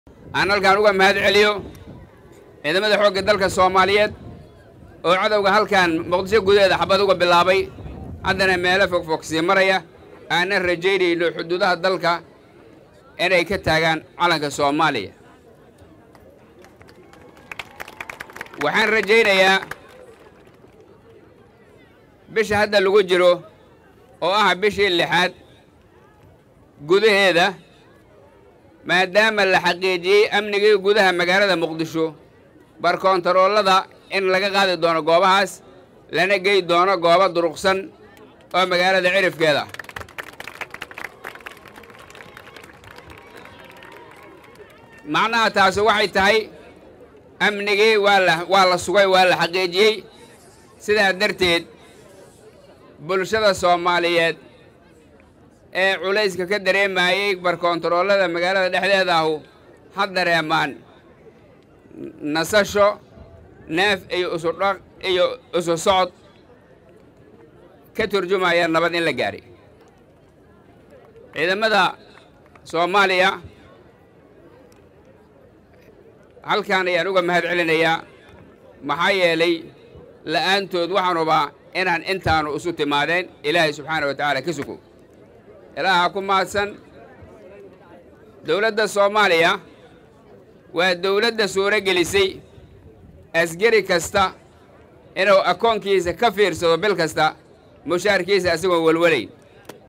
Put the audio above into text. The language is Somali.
aan halkaan uga mahad celiyo ciidamada xoogga dalka soomaaliyeed oo cadowga halkan muqdisho gudaheeda xabad uga bilaabay haddana meelo fogfog sii maraya aanan rajaynayno xuduudaha dalka inay ka taagaan calanka soomaaliya waxaan rajaynayaa bisha hadda lagu jiro oo ah bishii lixaad gudaheeda maadaama la xaqiijiyey amnigii gudaha magaalada muqdisho barkoontaroolada in laga qaadi doono goobahaas lana gey doono goobo duruqsan oo magaalada cirifkeeda macnaha taasi waxay tahay amnigii waa la waa la sugay waa la xaqiijiyey sidaa darteed bulshada soomaaliyeed ee culayska ka dareemayey barkoontaroolada magaalada dhexdeeda ahu ha dareemaan nasasho neef iyo isudhaq iyo isu socod ka turjumaya nabad in la gaadhay ciidamada soomaaliya halkaan ayaan uga mahad celinayaa maxaa yeelay la'aantood waxaan hubaa inaan intaanu isu timaadeen ilaahay subxaana wa tacaala ka sugo ilaaha ku mahadsan dowladda soomaaliya waa dowladda suuro gelisay asgari kasta inuu akoonkiisa ka fiirsado bil kasta mushaarkiisa isagoon welwelayn